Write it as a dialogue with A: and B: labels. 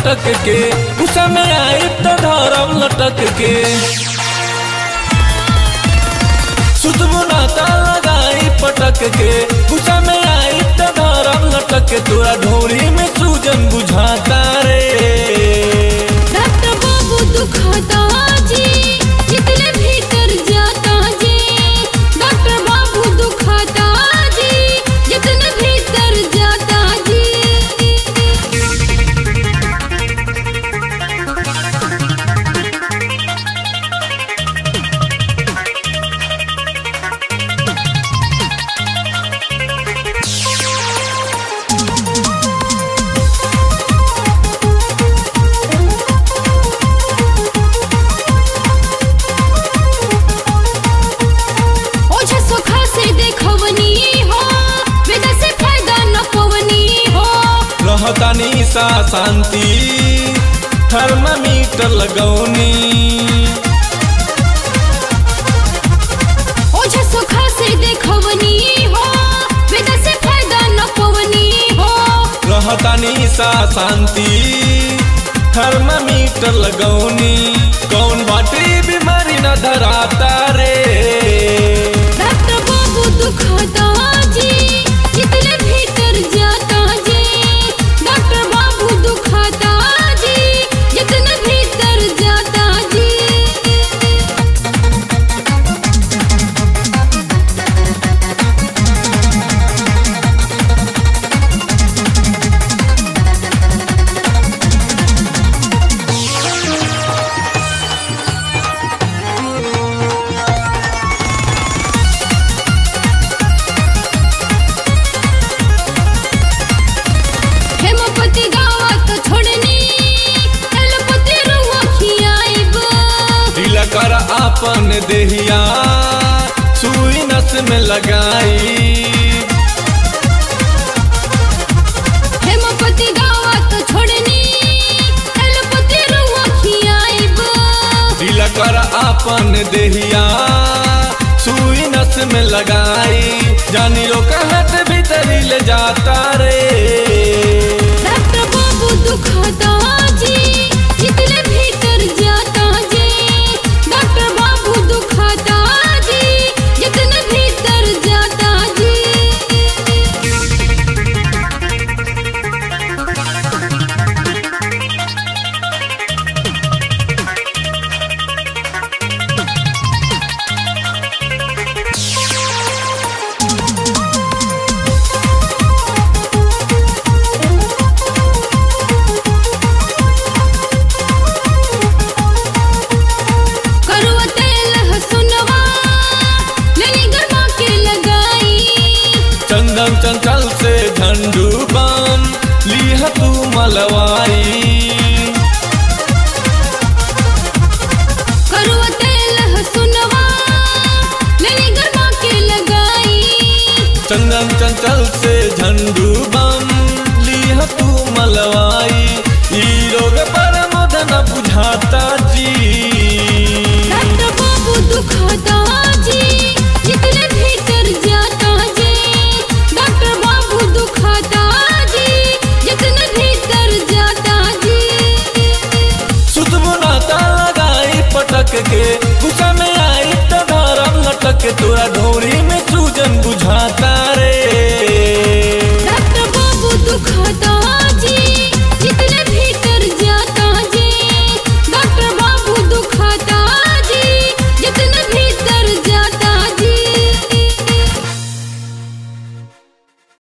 A: झटक के गुस्सा में आई तो धरम लटक के सुतबो नाता लगाई पटक के गुस्सा में आई तो धरम लटक के तोरा ढोरी में सूजन बुझाता रे
B: डॉक्टर बाबू दुखाता जी जितने भीतर जाता जी डॉक्टर बाबू दुखाता जी जितने भीतर जाता जी ओझा सोखा से देखवनी हो वेदा से फायदा न पवनी हो
A: रहतानी सा शांति थर्मामीटर लगौनी
B: ओझा सोखा से देखवनी हो वेदा से फायदा न पवनी हो
A: रहतानी सा शांति थर्मामीटर लगौनी कौन बाटे बीमारी न धराता रे
B: डॉक्टर बाबू दुखाता जी जितने भीतर जाता जी डॉक्टर बाबू दुखाता जी जितने भीतर जाता जी हेमपति गावत छोड़नी एलपति रुआ खियाइब
A: ढीला कर आपन देहिया सुई नस में लगाई
B: हेमपति गावत छोड़नी एलपति रुआ खियाइब
A: ढीला कर आपन देहिया सुई नस में लगाई जानी रो कहत भीतरी ले जाता रे
B: डॉक्टर बाबू दुखाता जी जितने भीतर जा